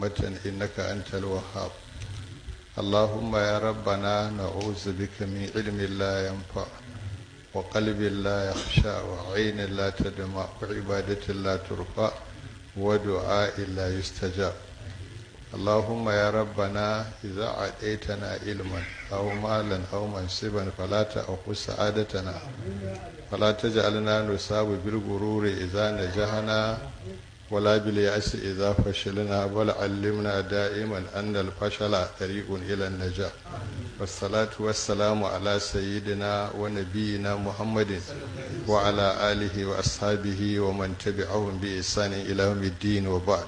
متن إنك أنت الوهاب اللهم يا ربنا نعوذ بك من علم لا ينفع وقلب لا يخشى وعين لا تدمع وعبادة لا ترفع ودعاء لا يستجاب اللهم يا ربنا إذا عديتنا علما أو مالا أو منصبا فلا تأخذ سعادتنا فلا تجعلنا نصاب بالغرور إذا نجحنا ولا باليأس إذا فشلنا بل علمنا دائما أن الفشل طريق إلى النجاح والصلاة والسلام على سيدنا ونبينا محمد وعلى آله وأصحابه ومن تبعهم بإحسان إلى يوم الدين وبعد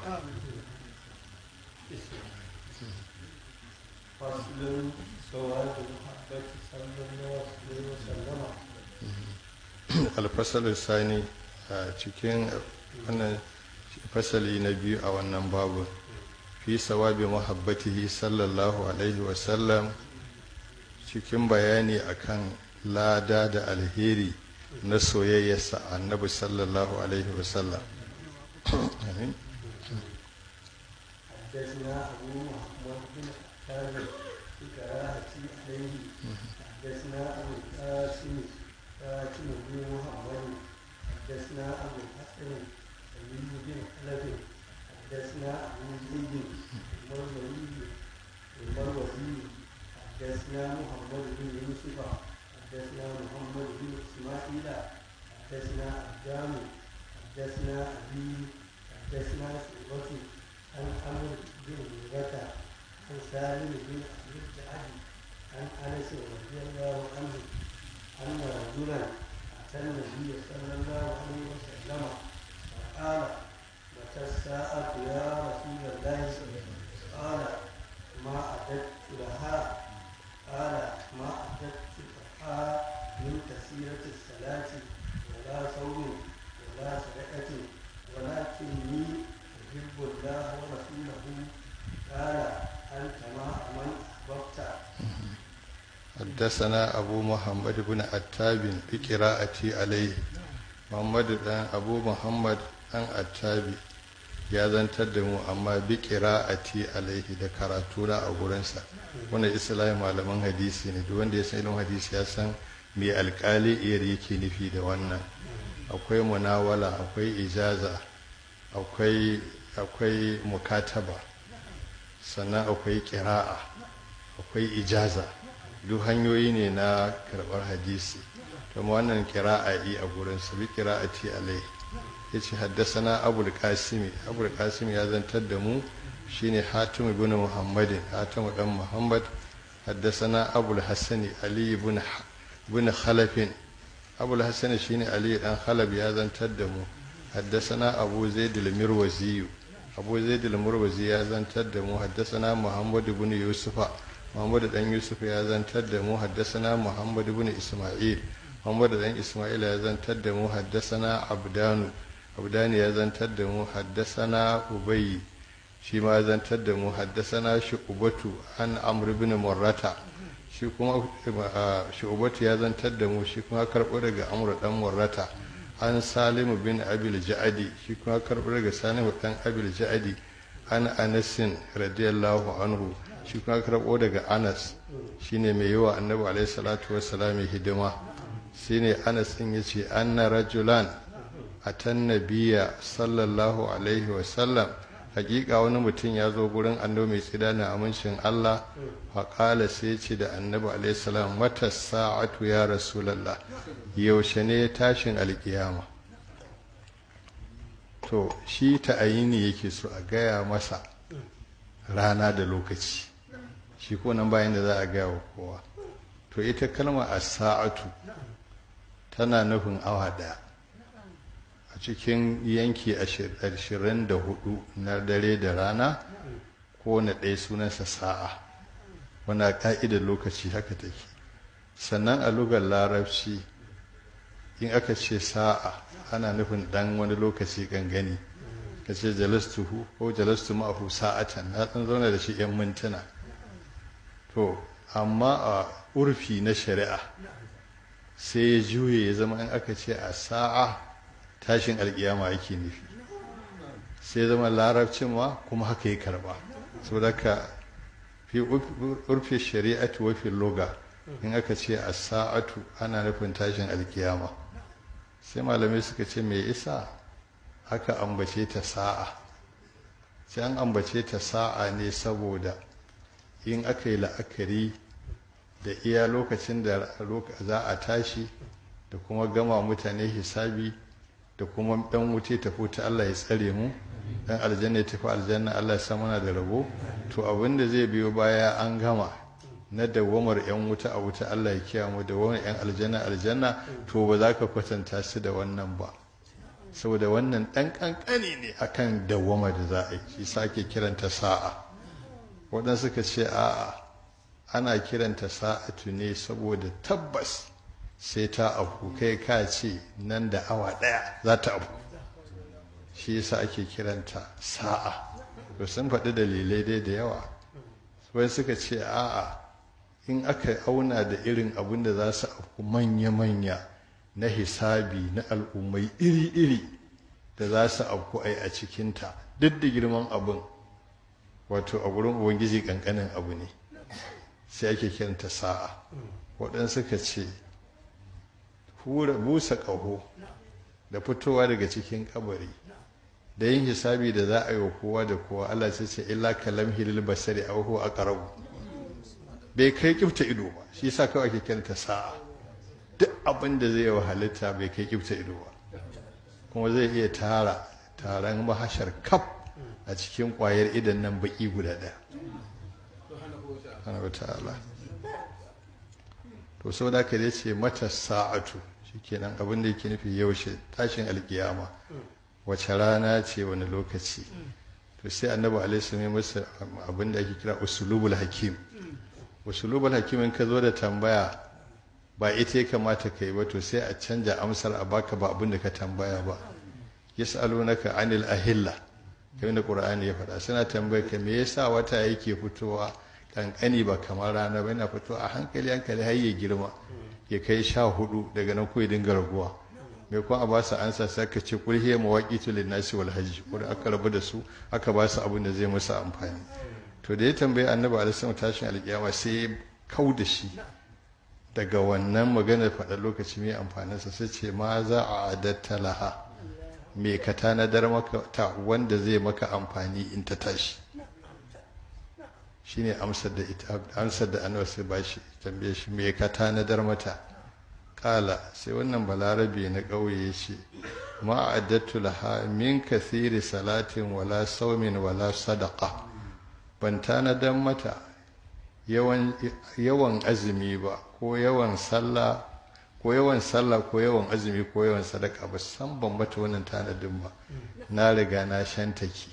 فصل سواد المحبة صلى الله عليه وسلم alfasal sani a cikin wannan fasali na biyu a wannan babu fi sawabi muhabbatihi sallallahu alaihi wasallam cikin bayani akan lada da alheri na soyayyarsa annabi sallallahu alaihi wasallam amin حدثنا أبو محمد بن حاتم في قراءة عليه حدثنا أبو القاسم فاتم بن محمد حدثنا أبو الحسن علي بن خلف حدثنا أبو زيد المروزي المروزي حدثنا محمد بن يوسف حدثنا محمد بن إسماعيل حدثنا أبدان حدثنا أبي حدثنا شعبة عن عمرو بن هريرة عن سالم بن أبي الجعد عن أنس رضي الله عنه أن رجلا أتى النبي صلى الله عليه وسلم فقال متى الساعة يا رسول الله قال ما أعددت لها قال ما أعددت لها من كثيرة الصلاة ولا صوم ولا صدقة ولكني أحب الله ورسوله قال أنت مع من أحببت حدثنا أبو محمد بن عتاب بقراءتي عليه محمد بن أبو محمد بن عتاب ya zantar da mu amma bi qira'ati alaihi da karatuna a gurinsa wannan islamin malaman hadisi ne duk wanda ya san ilimin hadisi ya san me alkali iyar yake nufi da wannan akwai munawala akwai ijaza akwai akwai mukataba sannan akwai qira'a akwai ijaza duk hanyoyi ne na karɓar hadisi kuma wannan kira'a a gurinsa bi qira'ati alaihi ya ce haddasana abul kasimi abul kasimi ya zantar da mu shine hatim ibn muhammadin hatim dan muhammad haddasana abul hassani ali ibn ibn khalafin abul hassani shine ali dan khalab ya zantar da mu haddasana abu zaid al-mirwazi abu zaid al-mirwazi ya zantar da mu haddasana muhammad ibn yusufa muhammad dan yusuf ya zantar da mu haddasana muhammad ibn isma'il muhammad dan isma'il ya zantar da mu haddasana abdanu abdani ya zantar da mu haddasana ubayi shi ma ya zantar da mu haddasana shu'ubatu an amr ibn murrata shi kuma shu'ubatu ya zantar da mu shi kuma karɓo daga amr dan murrata an salim bin abil ja'adi shi kuma karɓo daga salim dan abil ja'adi an anasin radiyallahu anhu shi kuma karɓo daga anas shine mai yawa annabi alaihi salatu wassalam hidima shine anas din yace anna rajulan atan nabiya sallallahu alaihi wasallam hakika wani mutum ya zo gurin annabi mai tsida na amincin Allah faƙala sai ce da annabi alaihi salam mata sa'atu ya rasulallah yaushe ne tashin alkiyama to shi ta'ayini yake so a gaya masa rana da lokaci shi ko nan bayan da za a gaya wa kowa to ita kalma a sa'atu tana nufin awa ɗaya a cikin yanki ashirin da hudu na dare da rana ko na ɗaya sunansa sa'a wana ka'idar lokaci haka take sannan a lugar larabci in aka ce sa'a ana nufin ɗan wani lokaci gangani ka ce jalastuhu ko jalastu ma'ahu sa'atan na ɗan zauna da shi 'yan mintuna to amma a urfi na shari'a sai ya juye ya zama in aka ce a sa'a tashin alkiyama yake nufi sai zama larabcin ma kuma haka ya karba saboda ka fi urfi shari'atu wa fi loga in aka ce a sa'atu ana nufin tashin alkiyama sai malamai suka ce mai isa aka ambace ta sa'a sai an ambace ta sa'a ne saboda in aka yi la'akari da iya lokacin da za a tashi da kuma gama mutane hisabi da kuma dan wuce tafi ta Allah ya tsare mu dan aljanna ya tafi aljanna Allah ya sa muna da rabo to abin da zai biyo baya an gama na dawamar yan wuta a wuta Allah ya kiyaye mu da wani yan aljanna aljanna to ba za ka kwatanta su da wannan ba saboda wannan dan kankani ne akan dawama da za a yi shi sake kiranta sa'a waɗansu suka ce a'a ana kiranta sa'atu ne saboda tabbas sai ta abu kai ka ce nan da awa ɗaya za ta abu shi yasa ake kiranta sa'a to sun faɗi dalilai dai da yawa wai suka ce a'a in aka auna da irin abin da za su abu manya-manya na hisabi na al'ummai iri-iri da za su abu ai a cikinta duk da girman abin wato a wurin ubangiji kankanin abu ne sai ake kiranta sa'a waɗansu suka ce hura busa ƙaho da fitowa daga cikin kabari da yin hisabi da za a yi wa kowa da kowa Allah sai ce illa kalam hilil basari a huwa aqrabu bai kai kifta ido ba shi yasa kawai ake kiranta sa'a duk abin da zai yi wa halitta bai kai kifta ido ba kuma zai iya tara taron mahashar kaf a cikin ƙwayar idan nan baki guda ɗaya subhanahu ta'ala to sau da ka ce mata sa'atu shikenan abin da yake nufi yaushe tashin alkiyama wace rana ce wani lokaci to sai annabi alaihi mai masa abin da ake kira usulubul hakim usulubul hakim in ka zo da tambaya ba ita ya kamata ka yi ba to sai a canja amsar a baka ba abin da ka tambaya ba yas'alunaka anil ahilla kamar da qur'ani ya faɗa suna tambayar ka me yasa wata yake fitowa kankani ba kamar rana ba yana fitowa a hankali hankali har ya girma ya kai sha hudu daga nan ya dinga raguwa mai kuma a ba su ansa sai ka ce kul hiya mawaqitu lin nasi wal hajj ko aka rabu da su aka ba su abin da zai musu amfani to da ya tambayi annabi alaihi tashin alkiyama sai ya kau da shi daga wannan maganar faɗa lokaci mai amfaninsa sai ce ma za a adatta laha me ka tanadar maka ta wanda zai maka amfani in ta tashi shine amsar da ita amsar da annabi sai ba shi tambaye shi me ka tanadar mata kala sai wannan balarabe na ƙauye ya ce ma addatu laha min kathiri salatin wala saumin wala sadaqa ban tanadar mata yawan yawan azumi ba ko yawan sallah ko yawan sallah ko yawan azumi ko yawan sadaka ba san ban mata wannan tanadin ba na riga na shantake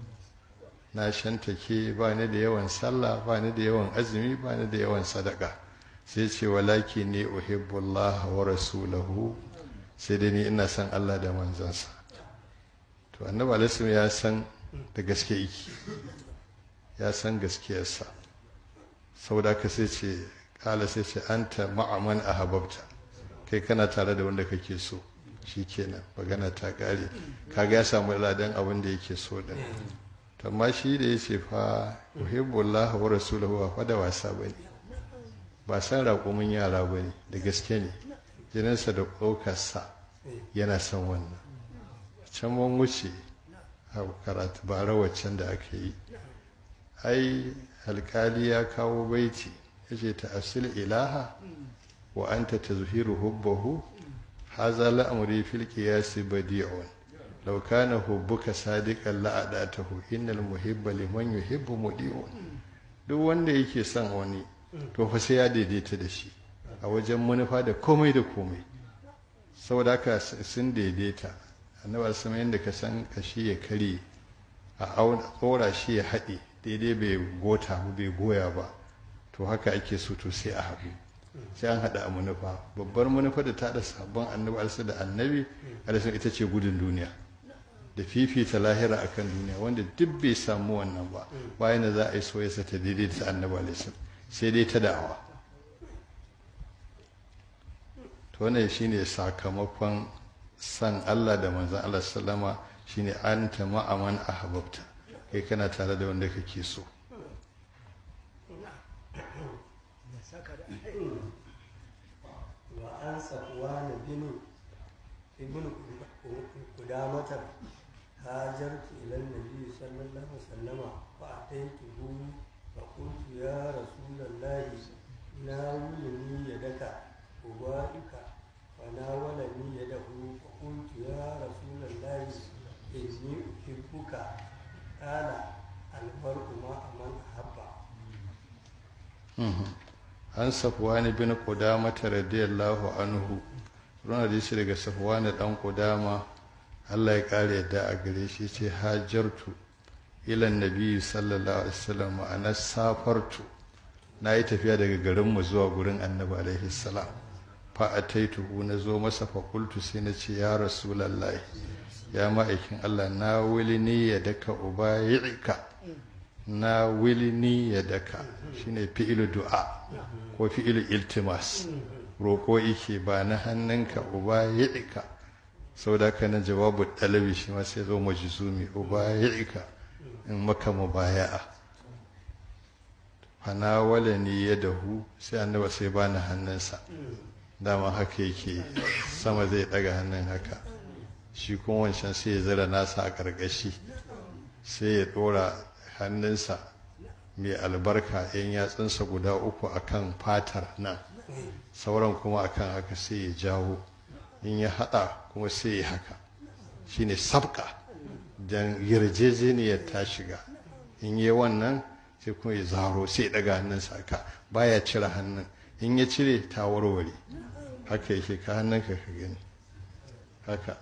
na shantake ba ni da yawan sallah ba ni da yawan azumi ba ni da yawan sadaka sai ce walaki ne uhibbullah wa rasulahu sai dai ni ina son Allah da manzansa to annabi alaihi ya san da gaske yake ya san gaskiyarsa saboda ka sai ce kala sai ce anta ma'aman ahabbta kai kana tare da wanda kake so shikenan magana ta kare kaga ya samu ladan abin da yake so din amma shi da ya ce fa uhibbullah wa rasulahu ba fa da wasa bane ba san raƙumin yara bane da gaske ne jininsa da ɗaukarsa yana son wannan can mun wuce a karatu bara waccan da aka yi ai alkali ya kawo baiti ya ce ta asil ilaha wa anta tazhiru hubbahu haza la'amri fil qiyasi badi'un لو كان حبك صادقا لأداته إن المحب لمن يحب مديع duk wanda yake son wani to fa sai ya daidaita da shi a wajen manufa da komai da komai saboda haka sun daidaita annabi sama yadda ka san kashi ya kare a tsora shi ya haɗe daidai bai gota ba bai goya ba to haka ake so to sai a haɗu sai an haɗa a manufa babbar manufa da ta haɗa sabon annabi alisa da annabi alisa ita ce gudun duniya da fifita lahira akan duniya wanda duk bai samu wannan ba bayan da za a yi soyayya ta daidai ta annabi alaihi sai dai ta da'awa to wannan shine sakamakon san Allah da manzon Allah sallama shine anta ma'aman ahbabta kai kana tare da wanda kake so وعن صفوان بن ابن قدامة هاجرت إلى النبي صلى الله عليه وسلم فأتيته فقلت يا رسول الله ناولني يدك أبائك فناولني يده فقلت يا رسول الله إني أحبك قال المرء مع من أحب an safwani bin qudama radiyallahu anhu ruwan hadisi daga safwani dan qudama Allah ya kare yadda a gare shi ce hajartu ila nabi sallallahu alaihi wasallam ana safartu na yi tafiya daga garinmu zuwa gurin annabi alaihi salam fa ataituhu na zo masa fa qultu sai na ce ya rasulullahi ya ma'aikin Allah na wilini ya daka ubayi'ika na wilini ya daka shine fi'ilu du'a ko fi'ilu iltimas roƙo ike ba na hannunka ubayi'ika sau da ka na jawabu ɗalabi shi ma sai zo majizumi ubayi'ika in maka mubaya'a fana wala ni ya dahu sai annaba sai ba ni hannunsa dama haka yake sama zai ɗaga hannun haka shi kuma wancan sai ya zira nasa a ƙarƙashi sai ya ɗora hannunsa mai albarka yan yatsunsa guda uku akan fatar nan sauran kuma akan haka sai ya jawo in ya haɗa kuma sai ya haka shine sabka don yarjejeniyar ta shiga in yi wannan sai kuma ya zaro sai ya ɗaga hannunsa haka baya cire hannun in ya cire ta warware haka yake ka hannunka ka gani haka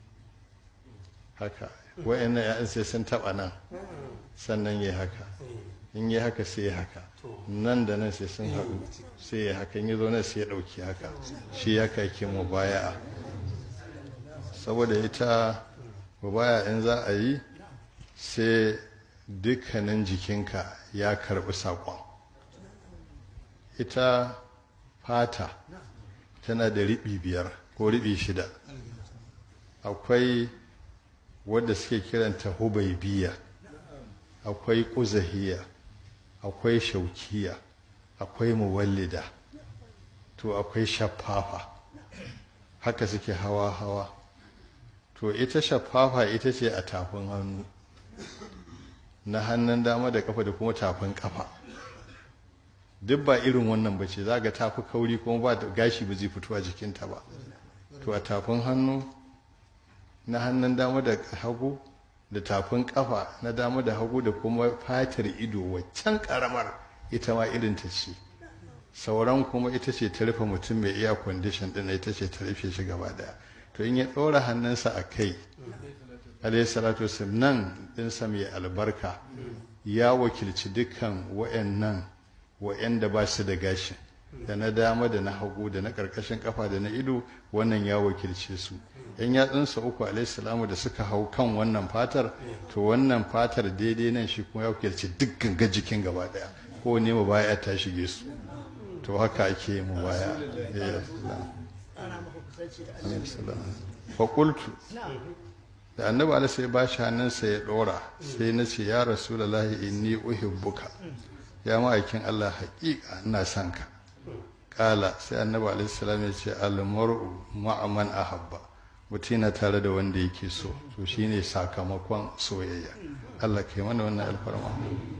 haka wa'annan ya'yan sai sun taɓa nan sannan ya haka in yi haka sai ya haka nan da nan sai sun haɗu sai ya haka in yi zo nan sai ya ɗauki haka shi haka yake mu baya saboda ita baya in za a yi sai dukkanin jikinka ya karɓi saƙon ita fata tana da riɓi biyar ko riɓi shida akwai wadda suke kiranta hubaibiya akwai ƙuzahiya akwai shaukiya akwai muwallida to akwai shaffafa haka suke hawa-hawa to ita shaffafa ita ce a tafin hannu na hannun dama da kafa da kuma tafin kafa duk ba irin wannan ba ce za ga tafi kauri kuma ba gashi ba zai fito a jikinta ba to a tafin hannu na hannun dama da hagu da tafin kafa na dama da hagu da kuma fatar ido waccan karamar ita ma irin ta ce sauran kuma ita ce ta rufe mutum mai iya kwandishin din ita ce ta rufe shi gaba daya to in ya ɗora hannunsa a kai alayhi salatu wasallam nan ɗinsa mai albarka ya wakilci dukkan wa'annan wa'anda ba su da gashi da na dama da na hagu da na ƙarƙashin kafa da na ido wannan ya wakilce su yan yatsunsa uku alaihissalamu da suka hau kan wannan fatar to wannan fatar daidai nan shi kuma ya wakilci duk ganga jikin gaba daya ko ne mu baya ta shige su to haka ake mu baya fakultu da annabi ala sai ba shi hannunsa ya dora sai na ce ya rasulullahi inni uhibbuka ya ma'aikin allah haƙiƙa ina son ka kala sai annabi alaihi salam ya ce almar'u ma'aman ahabba mutum yana tare da wanda yake so to shine sakamakon soyayya Allah kai mana wannan alfarma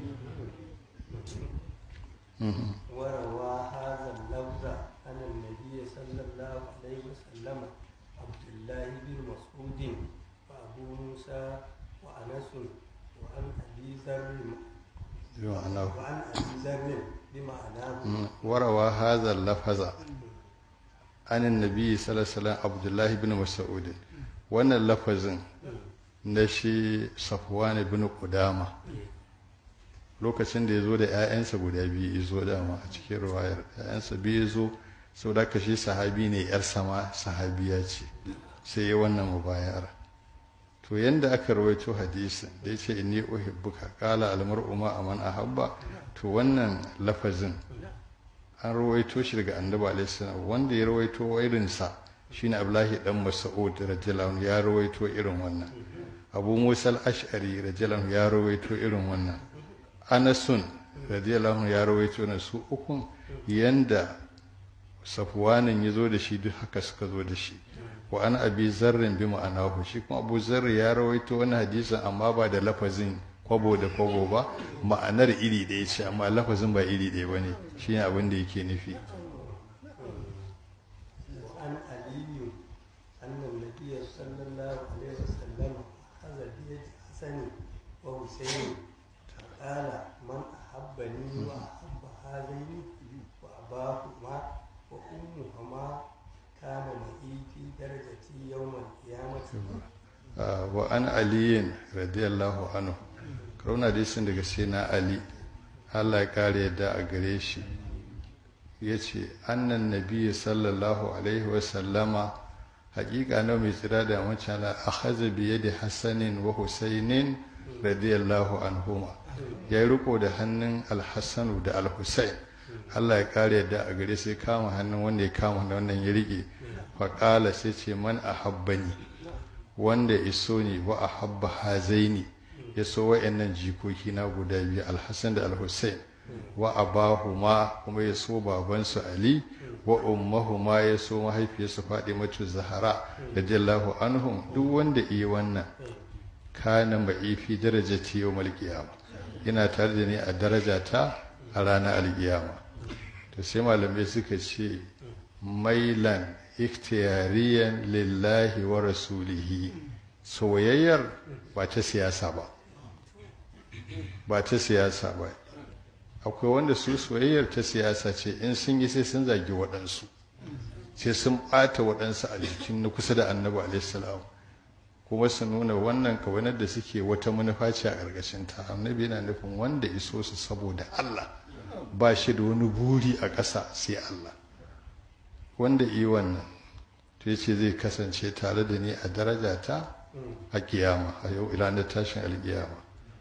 وروى هذا اللفظ عن النبي صلى الله عليه وسلم عبد الله بن مسعود وابو موسى وانس وعن ابي ذر بمعناه وعن ابي ذر بمعناه وروى هذا اللفظ عن النبي صلى الله عليه وسلم عبد الله بن مسعود wannan lafazin na shi safwan ibn qudama lokacin da ya zo da 'ya'yansa guda biyu ya zo dama a cikin ruwayar 'ya'yansa biyu ya zo sau da shi sahabi ne 'yar sama sahabiya ce sai ya wannan mubayar to yanda aka rawaito hadisin da ya ce inni uhibbuka qala almar'u ma aman ahabba to wannan lafazin an rawaito shi daga annabi alaihi salam wanda ya rawaito irinsa shine abdullahi dan mas'ud radiyallahu anhu ya rawaito irin wannan abu musal ash'ari radiyallahu ya rawaito irin wannan anasun radiyallahu ya rawaito na su ukun yanda safwanin ya zo da shi duk haka suka zo da shi wa an abi zarrin bi ma'anahu shi kuma abu zarri ya rawaito wani hadisin amma ba da lafazin kwabo da kwabo ba ma'anar iri ɗaya ce amma lafazin ba iri ɗaya ba ne shi ne abin da yake nufi وعن علي أن النبي صلى الله عليه وسلم أخذ بيد حسن وحسين قال من أحبني وأحب هذين وأباهما وأمهما كان معي في درجتي يوم القيامة wa an aliyin radiyallahu anhu kauna hadisin daga sai na ali Allah ya kare yadda a gare shi ya ce annan nabi sallallahu alaihi wasallama haƙiƙa na mai tsira da wancan a haza biye da hassanin wa husainin radiyallahu anhuma ya yi riko da hannun alhassanu da alhussain Allah ya kare yadda a gare sai kama hannun wanda ya kama da wannan ya riƙe faƙala sai ce man a habbani wanda iso ne wa a habba hazaini ya so wa'annan jikoki na guda biyu alhassan da alhussein wa abahuma kuma ya so babansu ali wa ummahuma ya so mahaifiyarsu matu zahara radiyallahu anhum duk wanda iya wannan kana mai fi darajati yawmal qiyamah ina tare da ni a darajata a ranar alkiyama to sai malamai suka ce mailan ikhtiyariyan lillahi wa rasulihi soyayyar ba ta siyasa ba ba ta siyasa ba akwai wanda su soyayyar ta siyasa ce in sun yi sai sun zagi waɗansu sai sun ɓata waɗansu a jikin na kusa da annabi alaihissalam kuma su nuna wannan kawanar da suke wata manufa ce a ƙarƙashin ta annabi yana nufin wanda iso su saboda Allah ba shi da wani buri a ƙasa sai Allah wanda yi wannan to ce zai kasance tare da ni a daraja ta a kiyama a yau ranar tashin alkiyama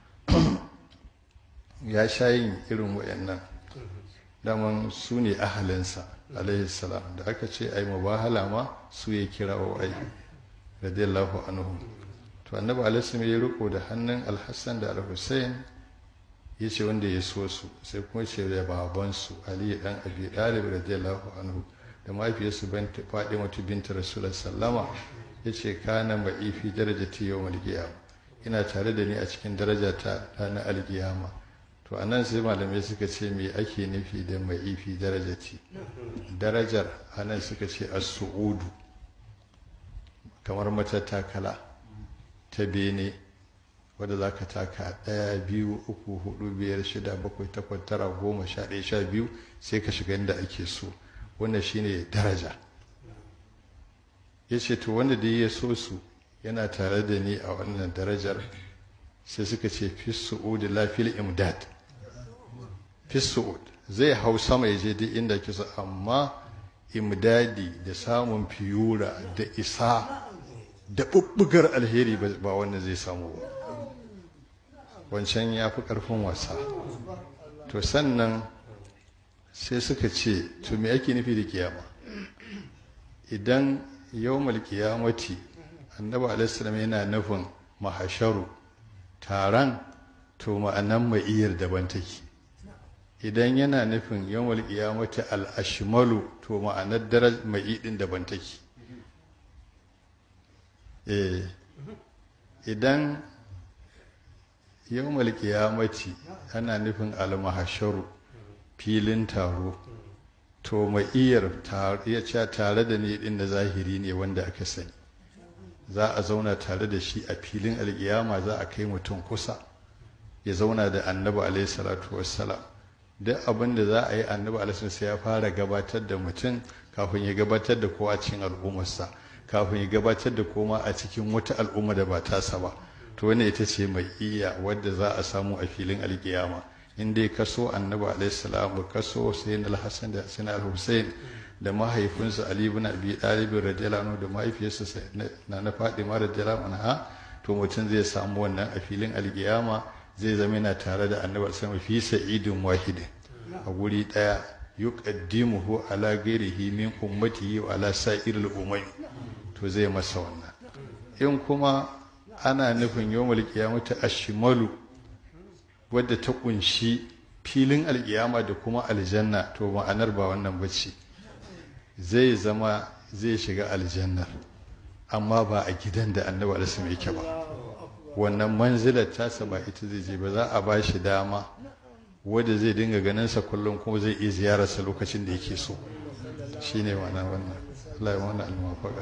ya sha yin irin wayannan daman su ne ahalinsa alaihi salam da aka ce ai mubahala ma su ya kira wa ai radiyallahu anhu to annabi alaihi ya riko da hannun alhassan da alhussein ya ce wanda ya so su sai kuma ce da babansu ali dan abi dalib radiyallahu anhu da mahaifiyarsu faɗi mata binta rasulullah sallama ya ce kana ma'i fi darajati yau malkiyama ina tare da ni a cikin daraja ta ranar alkiyama to a nan sai malamai suka ce me ake nufi da ma'i fi darajati darajar a nan suka ce as-su'udu kamar matattakala ta bene wadda za ka taka ɗaya biyu uku hudu biyar shida bakwai takwas tara goma sha ɗaya sha biyu sai ka shiga inda ake so wannan shine daraja ya ce to wanda da ya so su yana tare da ni a wannan darajar sai suka ce fi su'ud la fil imdad fi su'ud zai hau sama ya je duk inda kisa amma imdadi da samun fiyura da isa da bubbugar alheri ba wannan zai samu ba wancan ya fi ƙarfin wasa to sannan sai suka ce to me ake nufi da kiyama idan yawmal kiyamati annabi alaihissalam yana nufin mahasharu taron to ma'anan ma'iyar daban take idan yana nufin yawmal kiyamati al-ashmalu to ma'anar daraj ma'idin daban take eh idan yawmal kiyamati ana nufin al-mahasharu filin taro to ma'iyar ya ce tare da ni din da zahiri ne wanda aka sani za a zauna tare da shi a filin alkiyama za a kai mutum kusa ya zauna da annabi alaihi salatu wassalam duk abin da za a yi annabi alaihi sai ya fara gabatar da mutum kafin ya gabatar da kowa cikin al'ummarsa kafin ya gabatar da koma a cikin wata al'umma da ba tasa ba to wannan ita ce mai iya wadda za a samu a filin alkiyama in dai kaso annabi alaihi salam kaso sayyid al-hasan da sayyid al-husain da mahaifinsa ali ibn abi talib radiyallahu anhu da mahaifiyarsa na na fadima radiyallahu anha to mutum zai samu wannan a filin alkiyama zai zama yana tare da annabi sallallahu fi sa'idin wahidin a guri daya yuqaddimuhu ala ghairihi min ummatihi wa ala sa'iril umami to zai masa wannan in kuma ana nufin yawmul qiyamati ashmalu wadda ta kunshi filin alkiyama da kuma aljanna to ma'anar ba wannan bace zai zama zai shiga aljannar amma ba a gidan da annabi alisim yake ba wannan manzilar tasa ba ita zai je ba za a ba shi dama wadda zai dinga ganinsa kullum kuma zai iya ziyararsa lokacin da yake so shine ma'ana wannan Allah ya wannan almafaka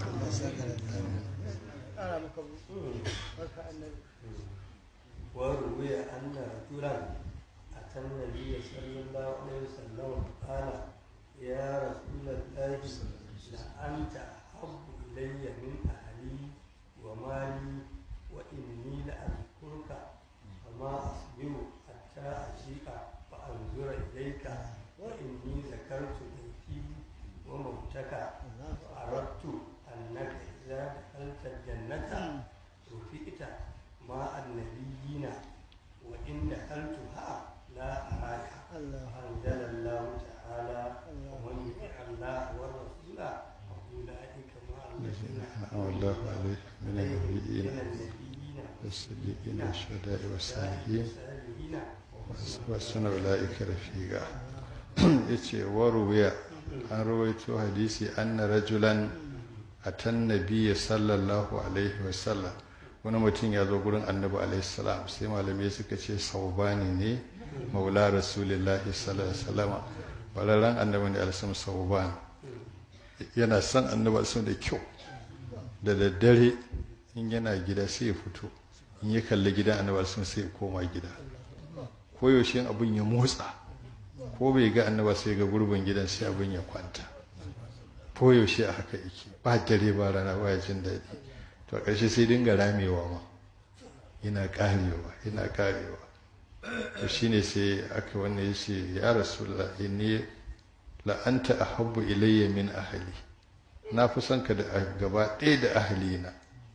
وروي أن رجلا أتى النبي صلى الله عليه وسلم قال يا رسول الله لأنت أحب إلي من أهلي ومالي وإني لأذكرك فما أصبر حتى أجيء فأنظر إليك وإني ذكرت بيتي وموتك فأردت أنك إذا دخلت الجنة رفئت مع النبيين وإن دخلتها لا أراك أنزل الله تعالى ومن يطع الله والرسول فأولئك مع الذين أنعم الله عليه من النبيين من النبيين والصديقين والشهداء والصالحين والصالحين wasu ula'ika rafiqa yace waruwiya an rawaito hadisi anna rajulan atan nabiyya sallallahu alaihi wasallam wani mutum ya zo gurin annabi alaihi salam sai malamai suka ce saubani ne maula rasulillahi sallallahu alaihi wasallam walaran annabi ne alaihi sauban yana son annabi alaihi da kyau da daddare in yana gida sai ya fito in ya kalli gidan annabi alaihi sai ya koma gida koyaushe abin ya motsa ko bai ga annaba sai ga gurbin gidan sai abin ya kwanta koyaushe a haka yake ba dare ba rana ba ya jin daɗi to a ƙarshe sai dinga ramewa ma yana ƙarewa yana ƙarewa to shine sai aka wannan ya ce ya rasulullah inni la'anta ahabbu ilayya min ahli na fi son ka da gaba ɗaya da ahalina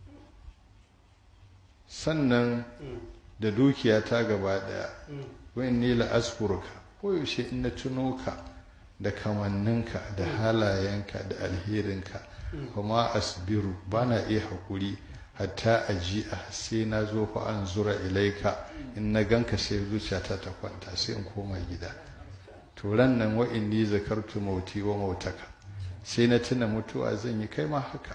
sannan da dukiya ta gaba daya wani ne la'askurka koyaushe in na tuno ka da kamanninka da halayenka da alherinka kuma asbiru ba na iya haƙuri hatta a ji a sai na zo fa an zura ilaika in na ganka sai zuciyata ta kwanta sai in koma gida to ran nan wa inni zakartu mauti wa mautaka sai na tuna mutuwa zan yi kai ma haka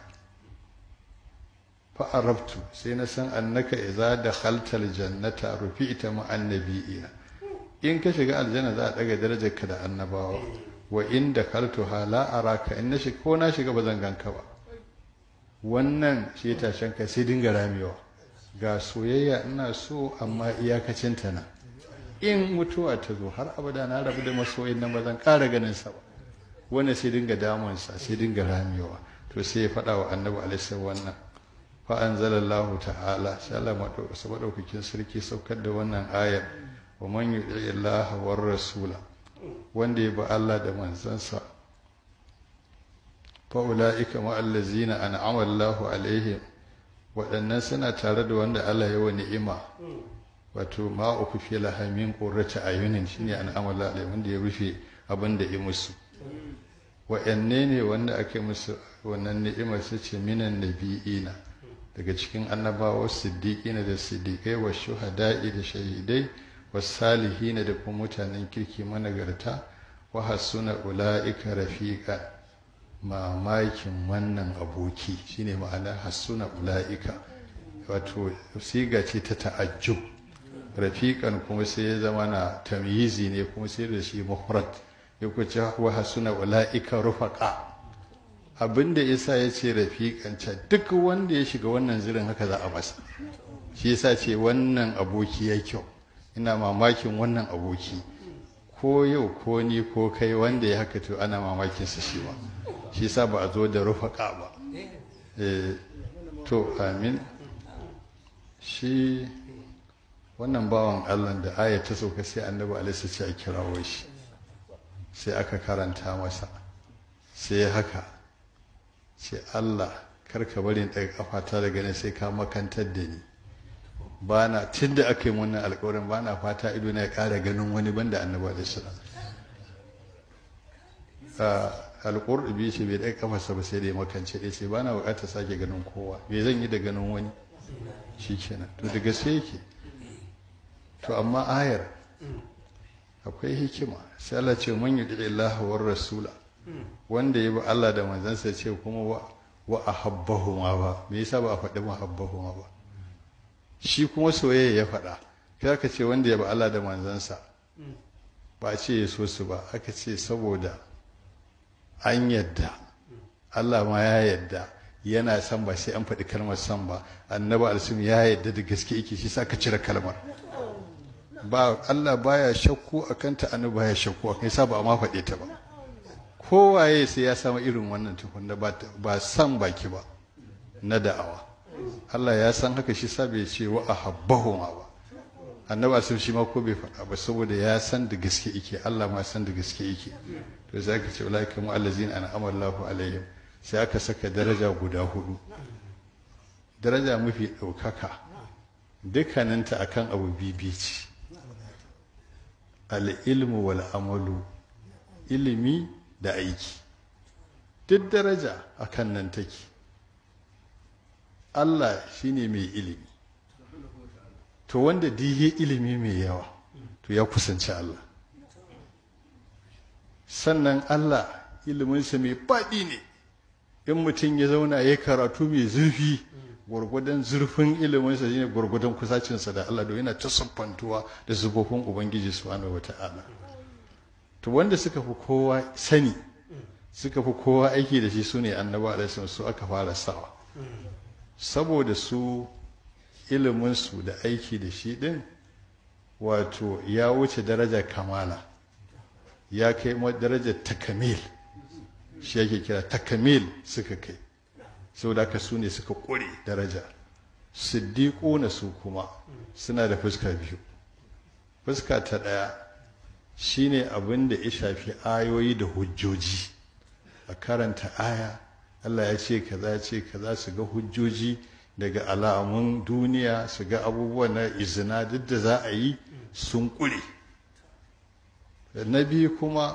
fa'arabtu sai na san annaka idza dakhaltal jannata rufi'ta ma annabiyina in ka shiga aljanna za a daga darajarka da annabawa wa in dakhaltuha la araka in na shiga ko na shiga ba zan ganka ba wannan shi tashin kai sai dinga ramewa ga soyayya ina so amma iyakacin ta na in mutuwa ta zo har abada na rabu da masoyin nan ba zan ƙara ganin sa ba wannan sai dinga damunsa sai dinga ramewa to sai ya faɗa wa annabi alaihi wannan fa'anzalallahu ta'ala sai Allah maɗaukakin sarki saukar da wannan ayar wa man yuɗi Allah war rasula wanda ya ba Allah da manzansa fa'ula'ika ma'allazina an'ama Allahu alaihim waɗannan suna tare da wanda Allah ya wa ni'ima wato ma uku fi lahamin qurrata ayunin shine an'ama Allah alaihim wanda ya rufe abin da ya musu wa'anne ne wanda ake musu wannan ni'imar su ce minan nabi'ina daga cikin annabawa siddiqina da siddiqai wa shuhada'i da shahidai wa salihina da kuma mutanen kirki managarta wa hasuna ula'ika rafiqa mamakin wannan aboki shine ma'ana hasuna ula'ika wato siga ce ta ta'ajjub rafiqan kuma sai ya zama na tamyizi ne kuma sai da shi mufrad ya kuce wa hasuna ula'ika rufaqa abinda isa ya ce rafiƙanca duk wanda ya shiga wannan zirin haka za a masa shi yasa ce wannan aboki ya kyau ina mamakin wannan aboki ko yau ko ni ko kai wanda ya haka to ana mamakin sa shi ba shi yasa ba a zo da rufaƙa ba to amin shi wannan bawan allah da aya ta sauka sai annabi alaihi ce a kirawo shi sai aka karanta masa sai haka ce Allah karka bari in ɗaga kafata daga nan sai ka makantar da ni ba na tun da aka yi wannan alkawarin ba na fata ido na ya ƙara ganin wani banda annaba da shi alƙurɗubi ce bai ɗaga kafarsa ba sai da ya makance ɗaya ce ba na buƙatar sake ganin kowa bai zan yi da ganin wani shikenan to da gaske yake to amma ayar akwai hikima sai Allah ce man yudi Allah war rasula wanda ya bi Allah da manzansa ce kuma wa wa ahabbahuma ba me yasa ba a faɗi mahabbahuma ba shi kuma soyayya ya faɗa kai aka ce wanda ya bi Allah da manzansa ba a ce ya so su ba aka ce saboda an yadda Allah ma ya yadda yana son ba sai an faɗi kalmar son ba annabi alsim ya yadda da gaske yake shi sa ka cire kalmar ba Allah baya shakku akan ta annabi baya shakku akan sa ba a ma faɗe ta ba kowaye sai ya samu irin wannan tukun da ba san baki ba na da'awa Allah ya san haka shi sa bai ce wa ahabbahuma ba annabi alsim shi ma ko bai faɗa ba saboda ya san da gaske yake Allah ma san da gaske yake to sai aka ce ulaika mu allazina an'ama Allahu alaihim sai aka saka daraja guda hudu daraja mafi ɗaukaka dukkaninta akan abu bibi ce al'ilmu wal amalu ilimi da aiki duk daraja akan nan take Allah shine mai ilimi to wanda dihe ilimi mai yawa to ya kusanci Allah sannan Allah iliminsa mai faɗi ne in mutum ya zauna ya karatu mai zurfi gwargwadon zurfin iliminsa shine gwargwadon kusacinsa da Allah don yana ta siffantuwa da zubofin Ubangiji subhanahu wata'ala to wanda suka fi kowa sani suka fi kowa aiki da shi su ne annaba alaihi su aka fara sawa saboda su iliminsu da aiki da shi din wato ya wuce daraja kamala ya kai darajar takamil shi yake kira takamil suka kai saboda haka su ne suka ƙure daraja siddiƙo na su kuma suna da fuska biyu fuska ta ɗaya shine abin da ya shafi ayoyi da hujjoji a karanta aya Allah ya ce kaza ya ce kaza su ga hujjoji daga alamun duniya su ga abubuwan na izina duk da za a yi sun ƙure na biyu kuma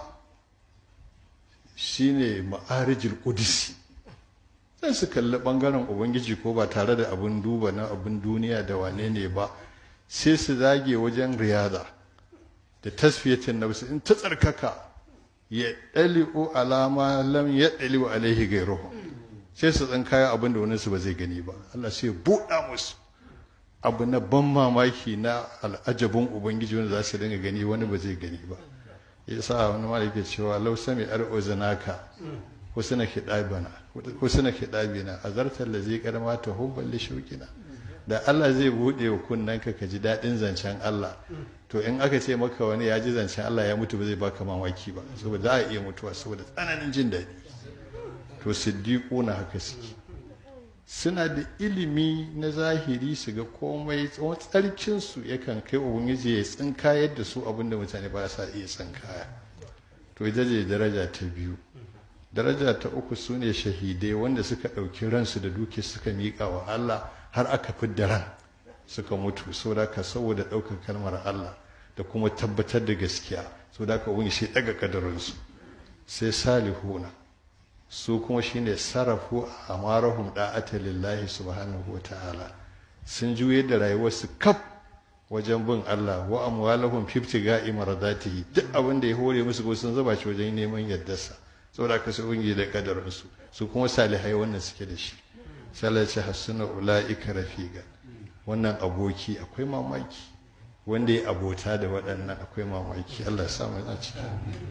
shine ma'arijil qudsi sai su kalli bangaren ubangiji ko ba tare da abin duba na abin duniya da wane ne ba sai su zage wajen riyada da tasfiyatin nafsi in ta tsarkaka ya dali'u alama lam ya dali'u alaihi gairuhu sai su tsan kaya abin da wani su ba zai gani ba Allah sai ya buɗa musu abu na ban mamaki na al'ajabin ubangiji wanda za su dinga gani wani ba zai gani ba yasa wani ma yake cewa lau sami ar'uzunaka husna khidabana husna khidabina azartar da zai karma ta hubban li shauqina da Allah zai bude wa kunnanka ka ji dadin zancen Allah to in aka ce maka wani ya ji zancen Allah ya mutu ba zai baka mamaki ba saboda za a iya mutuwa saboda tsananin jin daɗi to siddiquna haka suke suna da ilimi na zahiri su ga komai tsawon tsarkinsu yakan kai ubangiji ya tsinkayar da su abinda mutane ba sa iya tsinkaya to ita ce daraja ta biyu daraja ta uku su ne shahidai wanda suka ɗauki ransu da duki suka miƙa wa Allah har aka fidda ran suka mutu saboda ka saboda ɗaukar kalmar Allah da kuma tabbatar da gaskiya saboda ka ubangiji sai ɗaga kadarinsu sai salihuna su kuma shine sarrafu a marahum da'ata lillahi subhanahu ta'ala sun juye da rayuwarsu kaf wajen bin Allah wa amwalahum fiftiga imaradatihi duk abin da ya hore musu ko sun zuba shi wajen neman yardarsa saboda ka su ungi da kadarin su su kuma salihai wannan suke da shi sallah ce hasuna ulaika rafiqa wannan aboki akwai mamaki wanda ya abota da waɗannan akwai mamaki Allah ya sa mu a ciki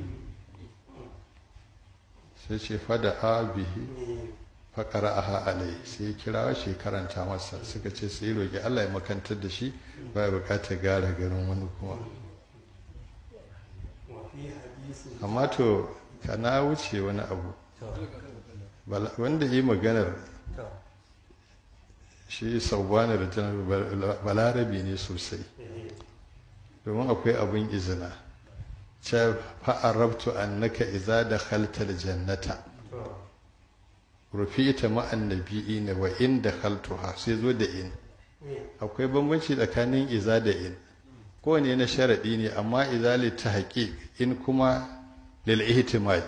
sai ce fada abihi faƙara aha alai sai ya kira shi karanta masa suka ce sai roƙi Allah ya makantar da shi ba ya buƙatar gara garin wani kuma amma to kana wuce wani abu wanda yi maganar shi sauwanar balarabi ne sosai domin akwai abin izina ce fa'arabtu annaka iza da khaltal jannata rufita ma'an nabi'ina wa in da khaltuha sai zo da in akwai bambanci tsakanin iza da in kowane na sharaɗi ne amma iza li ta haƙi in kuma lil ihtimali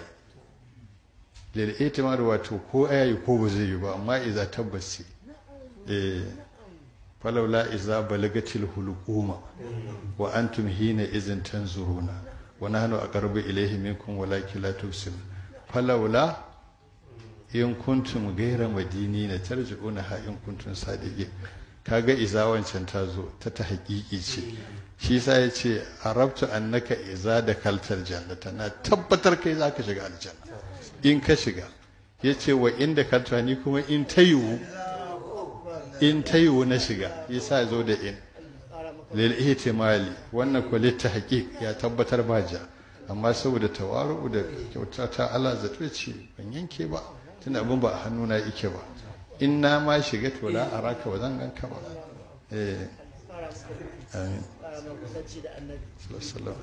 lil ihtimali wato ko ayayi ko ba zai yi ba amma iza tabbas ce falaula iza balagatil hulquma wa antum hina izin tanzuruna wa nahnu aqrabu ilayhi minkum walakin la tubsirun falaula in kuntum gaira madini na tarji'una ha in kuntum sadiqin kaga iza wancan ta zo ta ta haƙiƙi ce shi sa ya ce arabtu annaka iza da kaltar jannata na tabbatar kai za ka shiga aljanna in ka shiga ya ce wa inda kalta ni kuma in ta yiwu in ta yiwu na shiga ya sa zo da in lil ihtimali wannan ko litta haqiq ya tabbatar ba ja amma saboda tawaru da kyauta ta Allah zato ce ban yanke ba tunda abin ba a hannuna yake ba in na ma shiga to la araka ba zan ganka ba eh amin sallallahu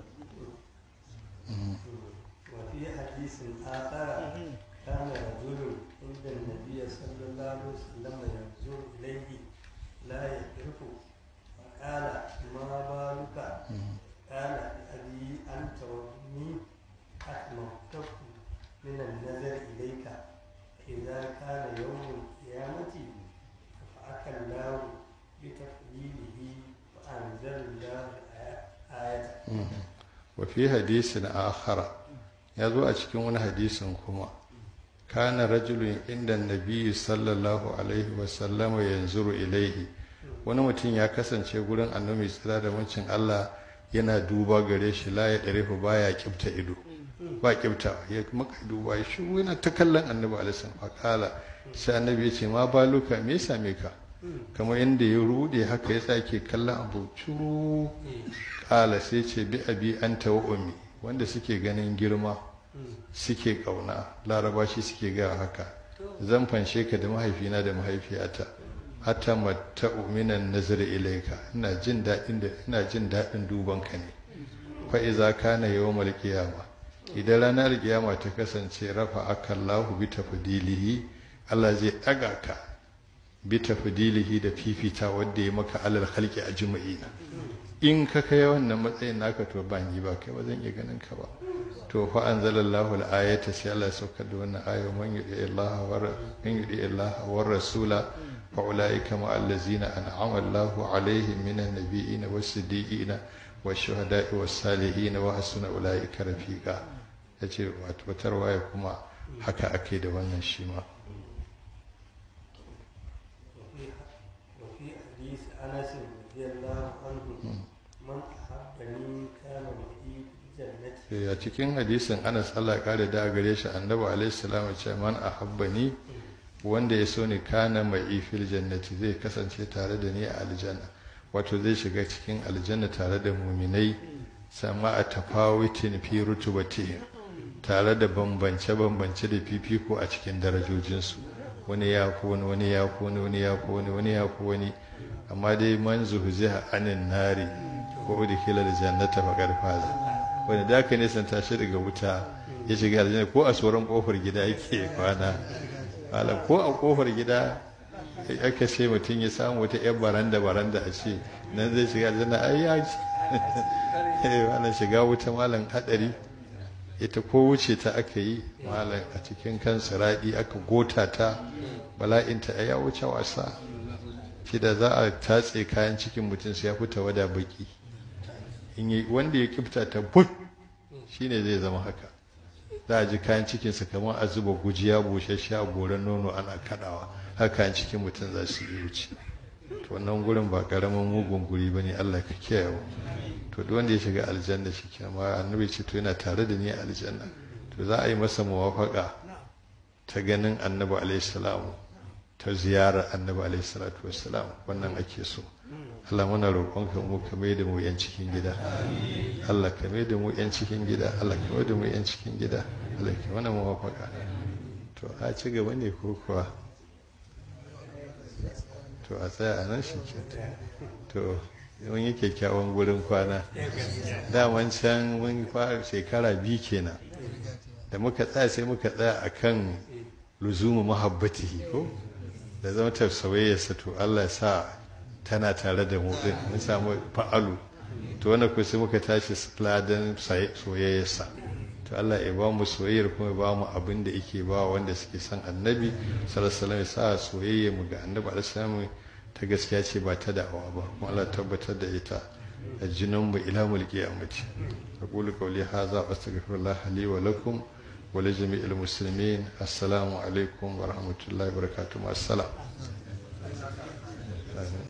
وفي حديث آخر كان رجل عند النبي صلى الله عليه وسلم ينظر إليه لا يعرف فقال ما بالك قال أبي أنت وأمي أتممتك من النظر إليك إذا كان يوم القيامة رفعك الله بتفضيله وأنزل الله آية وفي حديث آخر ya zo a cikin wani hadisin kuma kana rajulun inda nabiyyu sallallahu alaihi wasallama yanzuru ilaihi wani mutum ya kasance gurin annabi tsira da wancin Allah yana duba gare shi la ya dare baya kibta ido ba kibta ya maka duba ya shi yana ta kallon annabi alaihi wasallam kala sai annabi ya ce ma baluka me ya same ka kamar inda ya rude haka ya sake kallon abu curu kala sai ce bi abi anta wa ummi wanda suke ganin girma suke kauna laraba shi suke ga haka zan fanshe ka da mahaifina da mahaifiyata hatta matta minan nazar ilaika ina jin daɗin da ina jin daɗin duban ka ne fa iza kana yawmal qiyama idan ranar kiyama ta kasance rafa akallahu bi tafdilihi Allah zai daga ka bi tafdilihi da fifita wanda ya maka alal khalqi ajma'ina in ka kai wannan matsayin naka to ba ni ba kai ba zan iya ganin ka ba to fa anzalallahu al-ayata sai Allah ya saukar da wannan ayo man yudi Allah wa man yudi Allah wa rasula fa ulaika ma allazina an'ama Allahu alaihim minan nabiyina was-siddiqina wash-shuhada'i was-salihin wa hasuna ulaika rafiqa yace wato wata waya kuma haka ake da wannan shi ma وفي حديث أنس رضي الله عنه من أحبني كان معي في الجنة a cikin hadisin Anas Allah ya kare da gare shi annabi alaihi salam ya ce man ahabbani wanda ya so ni kana mai fil jannati zai kasance tare da ni a aljanna wato zai shiga cikin aljanna tare da muminai sama a tafawitin fi rutubati tare da bambance bambance da fifiko a cikin darajojinsu wani ya fi wani wani ya fi wani wani ya fi wani wani ya fi wani amma dai man zuhziha anin nari ko udkhila aljannata faqad faza wanda da aka nisan tashi daga wuta ya shiga aljanna ko a tsoron kofar gida yake kwana malam ko a kofar gida aka ce mutum ya samu wata yan baranda baranda a ce nan zai shiga aljanna ai ya ci wannan shiga wuta malam hadari ita ko wuce ta aka yi malam a cikin kan siradi aka gota ta bala'inta ya wuce wasa shi da za a tatse kayan cikin mutum sai ya fita wada baki in yi wanda ya kifta ta but shine zai zama haka za a ji kayan cikinsa kamar a zuba gujiya busasshe a goron nono ana kadawa haka kayan cikin mutum za su yi wuce to wannan gurin ba karamin mugun guri ba ne allah ka kiyaye mu to duk wanda ya shiga aljanna shi ke amma annabi ce to yana tare da ni a aljanna to za a yi masa muwafaka ta ganin annabi alaihi salamu ta ziyarar annabi alaihi salatu wassalam wannan ake so Allah muna roƙonka mu ka mai da mu yan cikin gida Allah ka mai da mu yan cikin gida Allah ka mai da mu yan cikin gida Allah ka mana muwafaka to a ci gaba ne ko kuwa to a tsaya a nan shi ke to mun yi kyakkyawan gurin kwana daman can mun fara shekara biyu kenan da muka tsaya sai muka tsaya akan luzumu muhabbatihi ko da zama tafsawayyarsa to Allah ya sa tana tare da mu din mun samu fa'alu to wannan ko sai muka tashi ladan soyayyarsa to Allah ya ba mu soyayyar kuma ya ba mu abin da yake ba wanda suke son annabi sallallahu alaihi wasallam ya sa soyayya mu ga annabi alaihi wasallam ta gaskiya ce ba ta da'awa ba kuma Allah tabbatar da ita a jinin mu ila mulki a mace aqulu qawli hadha astaghfirullah li wa lakum wa li jami'il muslimin assalamu alaikum wa rahmatullahi wa barakatuh assalam